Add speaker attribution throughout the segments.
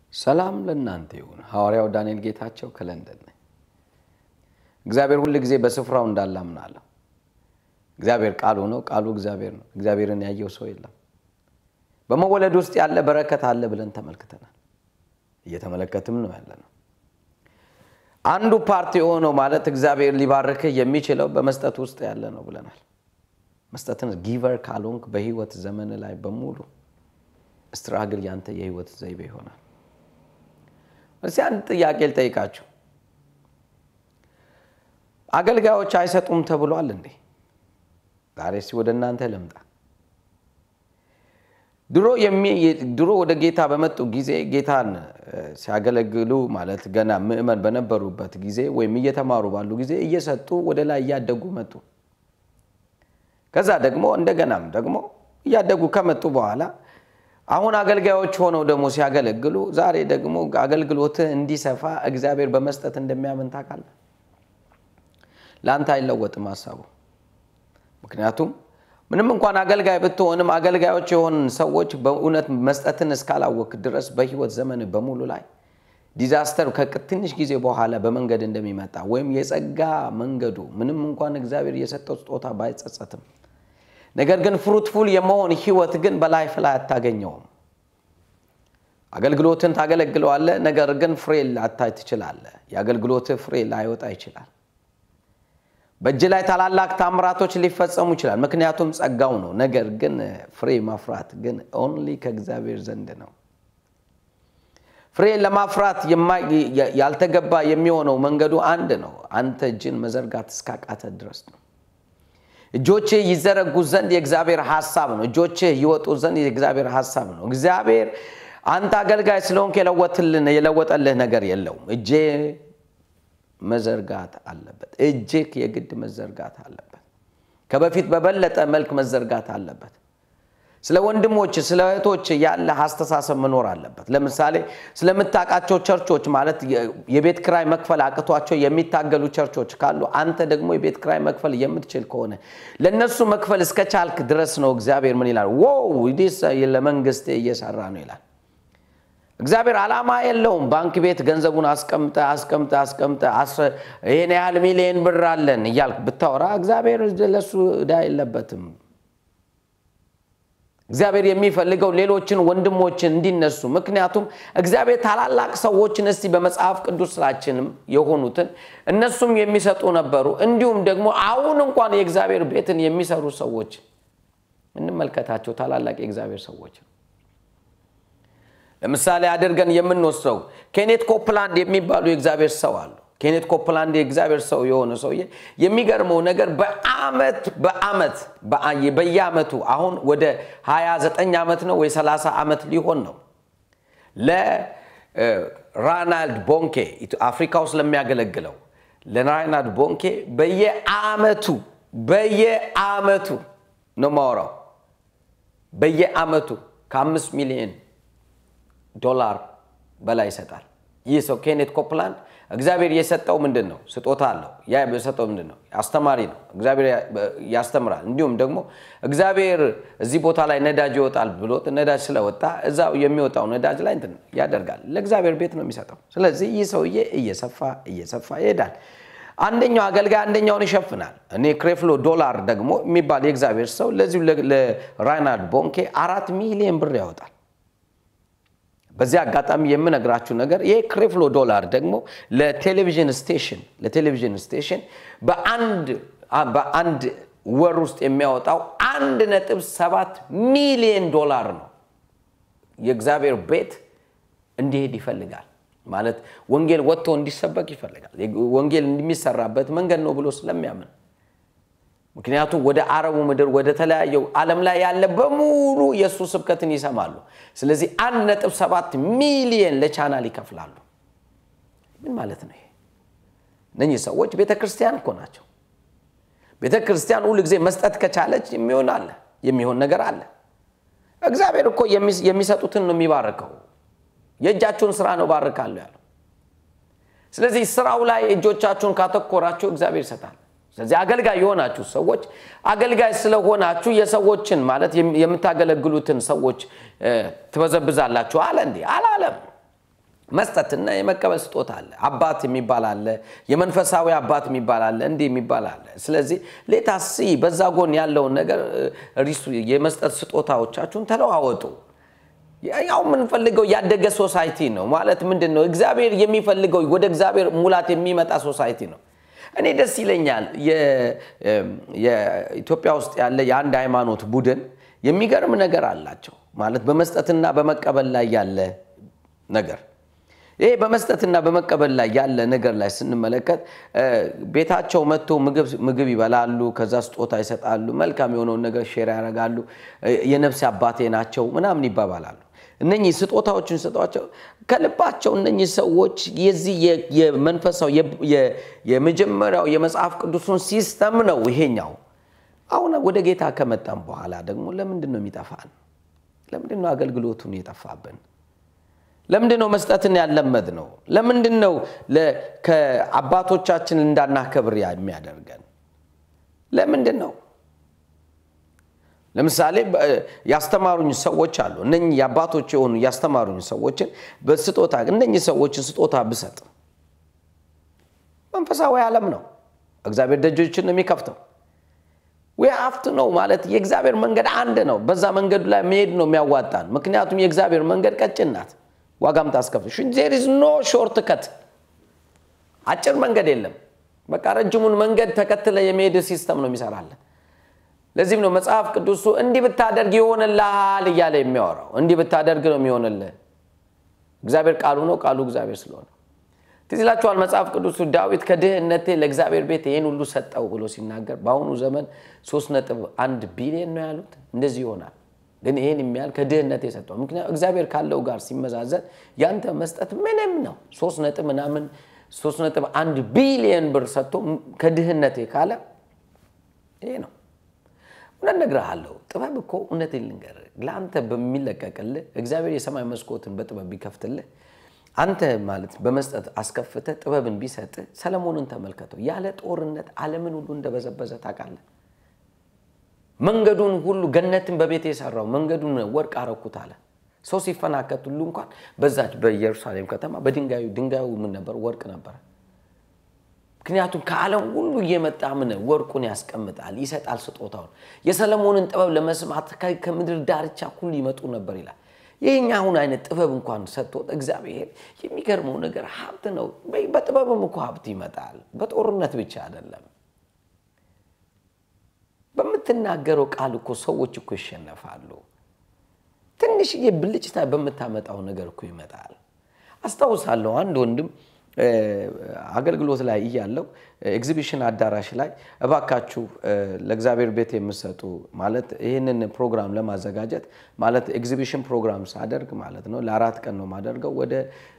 Speaker 1: ሰላም ለእናንተ ይሁን። ሐዋርያው ዳንኤል ጌታቸው ከለንደን ነኝ። እግዚአብሔር ሁል ጊዜ በስፍራው እንዳለ አምናለሁ። እግዚአብሔር ቃሉ ነው፣ ቃሉ እግዚአብሔር ነው። እግዚአብሔርን ያየው ሰው የለም። በመወለድ ውስጥ ያለ በረከት አለ ብለን ተመልክተናል፣ እየተመለከትም ነው ያለ ነው። አንዱ ፓርቲ የሆነው ማለት እግዚአብሔር ሊባርክህ የሚችለው በመስጠት ውስጥ ያለ ነው ብለናል። መስጠትን ጊቨር ካልሆንክ በህይወት ዘመን ላይ በሙሉ ስትራግል ያንተ የህይወት ዘይቤ ይሆናል። እስኪ አንድ ጥያቄ ልጠይቃችሁ። አገልጋዮች አይሰጡም ተብሏል እንዴ? ዛሬ እስኪ ወደ እናንተ ልምጣ። ድሮ ወደ ጌታ በመጡ ጊዜ ጌታን ሲያገለግሉ ማለት ገና ምዕመን በነበሩበት ጊዜ ወይም እየተማሩ ባሉ ጊዜ እየሰጡ ወደ ላይ እያደጉ መጡ። ከዛ ደግሞ እንደገናም ደግሞ እያደጉ ከመጡ በኋላ አሁን አገልጋዮች ሆነው ደግሞ ሲያገለግሉ ዛሬ ደግሞ አገልግሎትህ እንዲሰፋ እግዚአብሔር በመስጠት እንደሚያምን ታውቃለህ። ለአንተ አይለወጥም ሀሳቡ። ምክንያቱም ምንም እንኳን አገልጋይ ብትሆንም አገልጋዮች የሆንን ሰዎች በእውነት መስጠትን እስካላወቅ ድረስ በህይወት ዘመን በሙሉ ላይ ዲዛስተር ከትንሽ ጊዜ በኋላ በመንገድ እንደሚመጣ ወይም የጸጋ መንገዱ ምንም እንኳን እግዚአብሔር የሰጠው ስጦታ ባይጸጸትም ነገር ግን ፍሩትፉል የመሆን ህይወት ግን በላይፍ ላይ አታገኘውም። አገልግሎትን ታገለግለዋለህ፣ ነገር ግን ፍሬ ላታይ ትችላለህ። የአገልግሎትህ ፍሬ ላይወጣ ይችላል። በእጅ ላይ ታላላቅ ታምራቶች ሊፈጸሙ ይችላል፣ ምክንያቱም ጸጋው ነው። ነገር ግን ፍሬ ማፍራት ግን ኦንሊ ከእግዚአብሔር ዘንድ ነው። ፍሬ ለማፍራት ያልተገባ የሚሆነው መንገዱ አንድ ነው። አንተ እጅን መዘርጋት እስካቃተ ድረስ ነው። እጆችህ ይዘረጉ ዘንድ የእግዚአብሔር ሀሳብ ነው። እጆችህ ይወጡ ዘንድ የእግዚአብሔር ሀሳብ ነው። እግዚአብሔር አንተ አገልጋይ ስለሆንክ የለወጠልህ ነገር የለውም። እጄ መዘርጋት አለበት። እጅህ የግድ መዘርጋት አለበት። ከበፊት በበለጠ መልክ መዘርጋት አለበት። ስለ ወንድሞች ስለ እህቶች ያለ አስተሳሰብ መኖር አለበት። ለምሳሌ ስለምታውቃቸው ቸርቾች ማለት የቤት ክራይ መክፈል አቅቷቸው የሚታገሉ ቸርቾች ካሉ አንተ ደግሞ የቤት ክራይ መክፈል የምትችል ከሆነ ለእነሱ መክፈል እስከ ቻልክ ድረስ ነው። እግዚአብሔር ምን ይላል? ው ለመንግስት እየሰራ ነው ይላል። እግዚአብሔር ዓላማ የለውም። ባንክ ቤት ገንዘቡን አስቀምጠ አስቀምጠ አስቀምጠ ይህን ያህል ሚሊዮን ብር አለን እያልክ ብታወራ እግዚአብሔር ለሱ ዕዳ የለበትም። እግዚአብሔር የሚፈልገው ሌሎችን ወንድሞችን እንዲነሱ። ምክንያቱም እግዚአብሔር ታላላቅ ሰዎችን እስቲ በመጽሐፍ ቅዱሳችንም የሆኑትን እነሱም የሚሰጡ ነበሩ። እንዲሁም ደግሞ አሁን እንኳን የእግዚአብሔር ቤትን የሚሰሩ ሰዎች እንመልከታቸው። ታላላቅ የእግዚአብሔር ሰዎች ለምሳሌ አድርገን የምንወስደው ኬኔት ኮፕላንድ የሚባሉ የእግዚአብሔር ሰው አሉ። ኬኔት ኮፕላንድ የእግዚአብሔር ሰው የሆነ ሰውዬ የሚገርመው ነገር በአመት በአመት በየአመቱ አሁን ወደ 29 ዓመት ነው ወይ 30 ዓመት ሊሆን ነው ለራናልድ ቦንኬ አፍሪካ ውስጥ ለሚያገለግለው ለራናልድ ቦንኬ በየአመቱ በየአመቱ ነው ማወራው በየአመቱ ከአምስት ሚሊዮን ዶላር በላይ ይሰጣል። ይህ ሰው ኬኔት ኮፕላንድ እግዚአብሔር የሰጠው ምንድን ነው? ስጦታ አለው። ያ የሰጠው ምንድን ነው? አስተማሪ ነው። እግዚአብሔር ያስተምራል። እንዲሁም ደግሞ እግዚአብሔር እዚህ ቦታ ላይ ነዳጅ ይወጣል ብሎት ነዳጅ ስለወጣ እዛው የሚወጣው ነዳጅ ላይ እንትን ያደርጋል። ለእግዚአብሔር ቤት ነው የሚሰጠው። ስለዚህ ይህ ሰውዬ እየሰፋ እየሰፋ ይሄዳል። አንደኛው አገልጋይ አንደኛውን ይሸፍናል። እኔ ክሬፍሎ ዶላር ደግሞ የሚባል የእግዚአብሔር ሰው ለዚሁ ለራይናርድ ቦንኬ አራት ሚሊዮን ብር ያወጣል። በዚህ አጋጣሚ የምነግራችሁ ነገር ይህ ክሬፍሎ ዶላር ደግሞ ለቴሌቪዥን ስቴሽን ለቴሌቪዥን ስቴሽን በአንድ ወር ውስጥ የሚያወጣው አንድ ነጥብ ሰባት ሚሊዮን ዶላር ነው። የእግዚአብሔር ቤት እንዲሄድ ይፈልጋል ማለት ወንጌል ወጥቶ እንዲሰበክ ይፈልጋል። ወንጌል እንደሚሰራበት መንገድ ነው ብሎ ስለሚያምን ምክንያቱም ወደ አረቡ ምድር ወደ ተለያየው ዓለም ላይ ያለ በሙሉ የእሱ ስብከትን ይሰማሉ። ስለዚህ አንድ ነጥብ ሰባት ሚሊየን ለቻናል ይከፍላሉ። ምን ማለት ነው ይሄ? እነኚህ ሰዎች ቤተ ክርስቲያን እኮ ናቸው። ቤተ ክርስቲያን ሁሉ ጊዜ መስጠት ከቻለች የሚሆን አለ የሚሆን ነገር አለ። እግዚአብሔር እኮ የሚሰጡትን ነው የሚባርከው። የእጃችሁን ስራ ነው ባርካለሁ ያለው። ስለዚህ ስራው ላይ እጆቻችሁን ካተኮራችሁ እግዚአብሔር ይሰጣል። ስለዚህ አገልጋይ የሆናችሁ ሰዎች አገልጋይ ስለሆናችሁ የሰዎችን ማለት የምታገለግሉትን ሰዎች ትበዘብዛላችሁ አለ እንዴ? አላለም። መስጠትና የመቀበል ስጦታ አለ። አባት የሚባል አለ፣ የመንፈሳዊ አባት የሚባል አለ፣ እንዲህ የሚባል አለ። ስለዚህ ሌታሲ በዛ ጎን ያለውን ነገር ሪሱ የመስጠት ስጦታዎቻችሁን ተለዋወጡ። ያው የምንፈልገው ያደገ ሶሳይቲ ነው ማለት ምንድን ነው? እግዚአብሔር የሚፈልገው ወደ እግዚአብሔር ሙላት የሚመጣ ሶሳይቲ ነው። እኔ ደስ ይለኛል። የኢትዮጵያ ውስጥ ያለ የአንድ ሃይማኖት ቡድን የሚገርም ነገር አላቸው ማለት በመስጠትና በመቀበል ላይ ያለ ነገር ይሄ በመስጠትና በመቀበል ላይ ያለ ነገር ላይ ስንመለከት ቤታቸው መጥቶ ምግብ ይበላሉ፣ ከዛ ስጦታ ይሰጣሉ፣ መልካም የሆነውን ነገር ሼር ያደርጋሉ፣ የነፍስ አባቴ ናቸው ምናምን ይባባላሉ። እነኚህ ስጦታዎችን ሰጧቸው ከልባቸው እነኚህ ሰዎች የዚህ የመንፈሳዊ የመጀመሪያው የመጽሐፍ ቅዱሱን ሲስተም ነው ይሄኛው። አሁን ወደ ጌታ ከመጣም በኋላ ደግሞ ለምንድን ነው የሚጠፋን? ለምንድን ነው አገልግሎቱን የጠፋብን? ለምንድን ነው መስጠትን ያለመድ ነው? ለምንድን ነው ከአባቶቻችን እንዳናከብር የሚያደርገን? ለምንድን ነው? ለምሳሌ ያስተማሩኝ ሰዎች አሉ። እነኚህ የአባቶች የሆኑ ያስተማሩኝ ሰዎችን በስጦታ እነኚህ ሰዎችን ስጦታ ብሰጥ መንፈሳዊ ዓለም ነው። እግዚአብሔር ደጆችን ነው የሚከፍተው። ሀፍት ነው ማለት የእግዚአብሔር መንገድ አንድ ነው። በዛ መንገዱ ላይ መሄድ ነው የሚያዋጣን። ምክንያቱም የእግዚአብሔር መንገድ ቀጭን ናት፣ ዋጋም ታስከፍል። ዜር ኢዝ ኖ ሾርት ከት፣ አጭር መንገድ የለም። በቃ ረጅሙን መንገድ ተከትለ የመሄድ ሲስተም ነው የሚሰራለን። ለዚህም ነው መጽሐፍ ቅዱሱ እንዲህ ብታደርግ ይሆንልሃል እያለ የሚያወራው። እንዲህ ብታደርግ ነው የሚሆንልህ። እግዚአብሔር ቃሉ ነው፣ ቃሉ እግዚአብሔር ስለሆነ ትዝ ይላችኋል። መጽሐፍ ቅዱሱ ዳዊት ከድህነቴ ለእግዚአብሔር ቤት ይህን ሁሉ ሰጠው ብሎ ሲናገር በአሁኑ ዘመን ሶስት ነጥብ አንድ ቢሊዮን ነው ያሉት። እንደዚህ ይሆናል ግን ይህን የሚያህል ከድህነቴ ሰጠው። ምክንያቱም እግዚአብሔር ካለው ጋር ሲመዛዘን ያንተ መስጠት ምንም ነው። ሶስት ነጥብ ምናምን ሶስት ነጥብ አንድ ቢሊዮን ብር ሰጥቶ ከድህነቴ ካለ ይሄ ነው። እውነት እነግርሃለሁ፣ ጥበብ እኮ እውነቴን ልንገርህ፣ ለአንተ በሚለቀቅልህ እግዚአብሔር የሰማይ መስኮትን በጥበብ ቢከፍትልህ አንተ ማለት በመስጠት አስከፍተህ ጥበብን ቢሰጥህ፣ ሰለሞንን ተመልከተው። ያለ ጦርነት ዓለምን ሁሉ እንደበዘበዘ ታውቃለህ። መንገዱን ሁሉ ገነትን በቤት የሰራው መንገዱን ወርቅ አረኩት አለ። ሰው ሲፈናከት ሁሉ እንኳን በዛች በኢየሩሳሌም ከተማ በድንጋዩ ድንጋዩ ምን ነበር? ወርቅ ነበረ። ምክንያቱም ከዓለም ሁሉ እየመጣ ምን ወርቁን ያስቀምጣል፣ ይሰጣል ስጦታውን። የሰለሞንን ጥበብ ለመስማት ከምድር ዳርቻ ሁሉ ይመጡ ነበር ይላል። ይህኛ አሁን አይነት ጥበብ እንኳን ሰጥቶት እግዚአብሔር የሚገርመው ነገር ሀብት ነው። በጥበብም እኮ ሀብት ይመጣል፣ በጦርነት ብቻ አይደለም። በምትናገረው ቃል እኮ ሰዎች እኮ ይሸነፋሉ። ትንሽዬ ብልጭታ በምታመጣው ነገር እኮ ይመጣል። አስታውሳለሁ አንድ ወንድም አገልግሎት ላይ እያለው ኤግዚቢሽን አዳራሽ ላይ እባካችሁ ለእግዚአብሔር ቤት የምሰጡ ማለት ይህንን ፕሮግራም ለማዘጋጀት ማለት ኤግዚቢሽን ፕሮግራም ሳደርግ ማለት ነው ለአራት ቀን ነው የማደርገው ወደ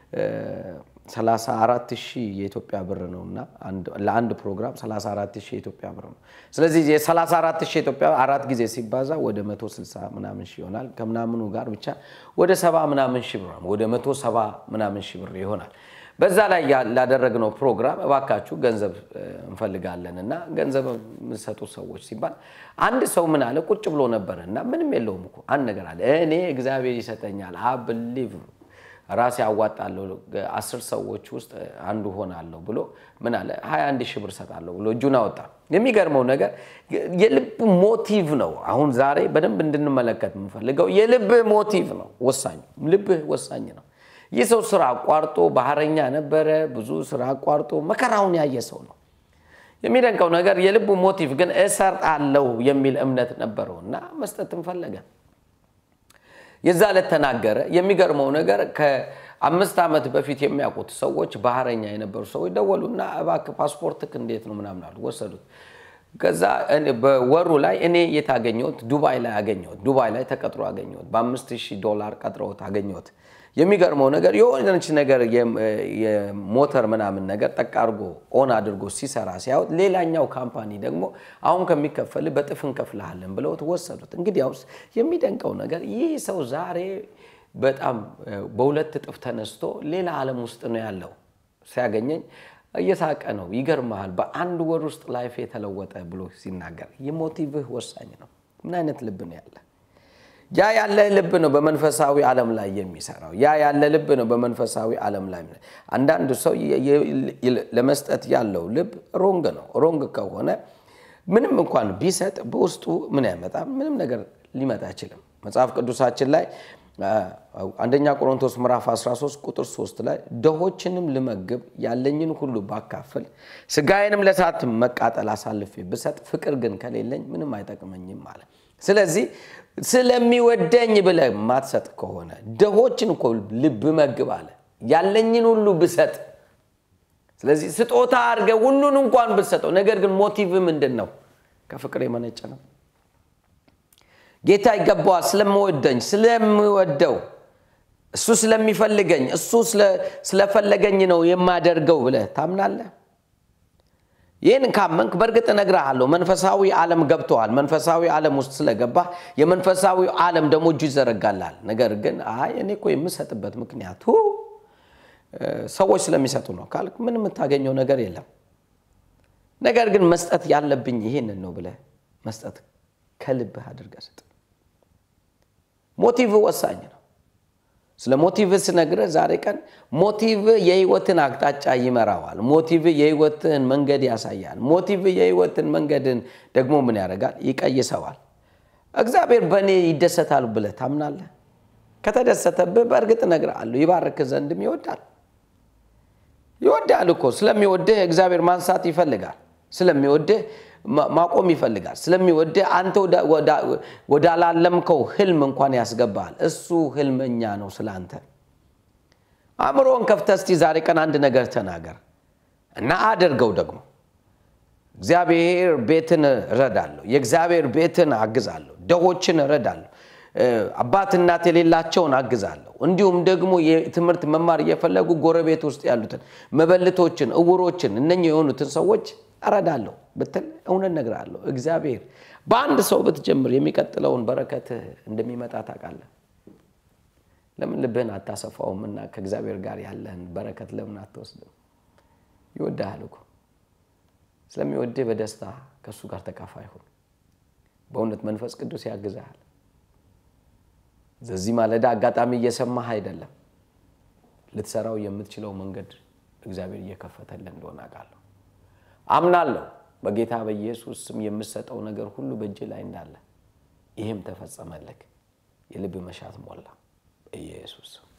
Speaker 1: 34 ሺህ የኢትዮጵያ ብር ነው እና ለአንድ ፕሮግራም 34 ሺህ የኢትዮጵያ ብር ነው። ስለዚህ የ34 ሺህ ኢትዮጵያ አራት ጊዜ ሲባዛ ወደ 160 ምናምን ሺህ ይሆናል። ከምናምኑ ጋር ብቻ ወደ ሰባ ምናምን ሺህ ብር ወደ 170 ምናምን ሺህ ብር ይሆናል። በዛ ላይ ላደረግነው ፕሮግራም እባካችሁ ገንዘብ እንፈልጋለን እና ገንዘብ የምንሰጡ ሰዎች ሲባል አንድ ሰው ምን አለ ቁጭ ብሎ ነበረ እና ምንም የለውም እኮ አንድ ነገር አለ እኔ እግዚአብሔር ይሰጠኛል አብሊቭ ራሴ አዋጣለሁ አስር ሰዎች ውስጥ አንዱ ሆናለሁ ብሎ ምን አለ 21 ሺህ ብር ሰጣለሁ ብሎ እጁን አወጣ። የሚገርመው ነገር የልብ ሞቲቭ ነው። አሁን ዛሬ በደንብ እንድንመለከት የምፈልገው የልብ ሞቲቭ ነው ወሳኝ። ልብህ ወሳኝ ነው። ይህ ሰው ስራ አቋርጦ ባህረኛ ነበረ። ብዙ ስራ አቋርጦ መከራውን ያየ ሰው ነው። የሚደንቀው ነገር የልቡ ሞቲቭ ግን እሰጣለሁ የሚል እምነት ነበረው እና መስጠትን ፈለገ። የዛ ዕለት ተናገረ። የሚገርመው ነገር ከአምስት ዓመት በፊት የሚያውቁት ሰዎች ባህረኛ የነበሩ ሰዎች ደወሉና እባክህ ፓስፖርትክ እንዴት ነው ምናምን አሉ። ወሰዱት። ከዛ በወሩ ላይ እኔ የት አገኘሁት? ዱባይ ላይ አገኘሁት። ዱባይ ላይ ተቀጥሮ አገኘሁት። በአምስት ሺህ ዶላር ቀጥረውት አገኘሁት። የሚገርመው ነገር የሆነች ነገር የሞተር ምናምን ነገር ጠቅ አድርጎ ኦን አድርጎ ሲሰራ ሲያዩት፣ ሌላኛው ካምፓኒ ደግሞ አሁን ከሚከፈል በጥፍ እንከፍልሃለን ብለውት ወሰዱት። እንግዲያውስ የሚደንቀው ነገር ይህ ሰው ዛሬ በጣም በሁለት እጥፍ ተነስቶ ሌላ ዓለም ውስጥ ነው ያለው። ሲያገኘኝ እየሳቀ ነው። ይገርመሃል፣ በአንድ ወር ውስጥ ላይፍ የተለወጠ ብሎ ሲናገር የሞቲቭህ ወሳኝ ነው። ምን አይነት ልብ ነው ያለ? ያ ያለ ልብ ነው በመንፈሳዊ ዓለም ላይ የሚሰራው። ያ ያለ ልብ ነው በመንፈሳዊ ዓለም ላይ አንዳንዱ ሰው ለመስጠት ያለው ልብ ሮንግ ነው። ሮንግ ከሆነ ምንም እንኳን ቢሰጥ በውስጡ ምን ያመጣም? ምንም ነገር ሊመጣ አይችልም። መጽሐፍ ቅዱሳችን ላይ አንደኛ ቆሮንቶስ ምዕራፍ 13 ቁጥር 3 ላይ ድሆችንም ልመግብ ያለኝን ሁሉ ባካፍል ስጋዬንም ለእሳት መቃጠል አሳልፌ ብሰጥ ፍቅር ግን ከሌለኝ ምንም አይጠቅመኝም ማለት። ስለዚህ ስለሚወደኝ ብለህ ማትሰጥ ከሆነ ድሆችን እኮ ብመግብ አለ ያለኝን ሁሉ ብሰጥ ስለዚህ ስጦታ አድርገህ ሁሉን እንኳን ብትሰጠው፣ ነገር ግን ሞቲቭ ምንድን ነው? ከፍቅር የመነጨ ነው። ጌታ ይገባዋል ስለምወደኝ ስለምወደው እሱ ስለሚፈልገኝ እሱ ስለፈለገኝ ነው የማደርገው ብለህ ታምናለህ? ይህን ካመንክ በእርግጥ እነግርሃለሁ መንፈሳዊ ዓለም ገብተዋል። መንፈሳዊ ዓለም ውስጥ ስለገባህ የመንፈሳዊ ዓለም ደግሞ እጁ ይዘረጋላል። ነገር ግን አይ እኔ እኮ የምሰጥበት ምክንያቱ ሰዎች ስለሚሰጡ ነው ካልክ ምን የምታገኘው ነገር የለም። ነገር ግን መስጠት ያለብኝ ይሄንን ነው ብለህ መስጠት ከልብህ አድርገህ ስጥ። ሞቲቭ ወሳኝ ነው። ስለ ሞቲቭ ስነግርህ ዛሬ ቀን ሞቲቭ የህይወትን አቅጣጫ ይመራዋል። ሞቲቭ የህይወትን መንገድ ያሳያል። ሞቲቭ የህይወትን መንገድን ደግሞ ምን ያደርጋል? ይቀይሰዋል። እግዚአብሔር በእኔ ይደሰታል ብለህ ታምናለህ? ከተደሰተብህ በእርግጥ እነግርሃለሁ ይባርክ ዘንድም ይወዳል። ይወዳል እኮ ስለሚወድህ እግዚአብሔር ማንሳት ይፈልጋል። ስለሚወድህ ማቆም ይፈልጋል። ስለሚወድህ አንተ ወዳላለምከው ህልም እንኳን ያስገባሃል። እሱ ህልመኛ ነው ስለ አንተ። አእምሮን ከፍተህ እስቲ ዛሬ ቀን አንድ ነገር ተናገር እና አድርገው ደግሞ እግዚአብሔር ቤትን እረዳለሁ፣ የእግዚአብሔር ቤትን አግዛለሁ፣ ደሆችን እረዳለሁ፣ አባት እናት የሌላቸውን አግዛለሁ። እንዲሁም ደግሞ የትምህርት መማር እየፈለጉ ጎረቤት ውስጥ ያሉትን መበልቶችን፣ እውሮችን እነኚህ የሆኑትን ሰዎች እረዳለሁ ብትል እውነት እነግርሃለሁ እግዚአብሔር በአንድ ሰው ብትጀምር የሚቀጥለውን በረከት እንደሚመጣ ታውቃለህ። ለምን ልብህን አታሰፋውም? እና ከእግዚአብሔር ጋር ያለህን በረከት ለምን አትወስድም? ይወድሃል እኮ ስለሚወድህ በደስታ ከእሱ ጋር ተካፋይ ሁን። በእውነት መንፈስ ቅዱስ ያግዝሃል። በዚህ ማለዳ አጋጣሚ እየሰማህ አይደለም፣ ልትሰራው የምትችለው መንገድ እግዚአብሔር እየከፈተልህ እንደሆነ አውቃለሁ። አምናለሁ በጌታ በኢየሱስ ስም የምሰጠው ነገር ሁሉ በእጅ ላይ እንዳለ፣ ይህም ተፈጸመልክ። የልብ መሻት ሞላ በኢየሱስ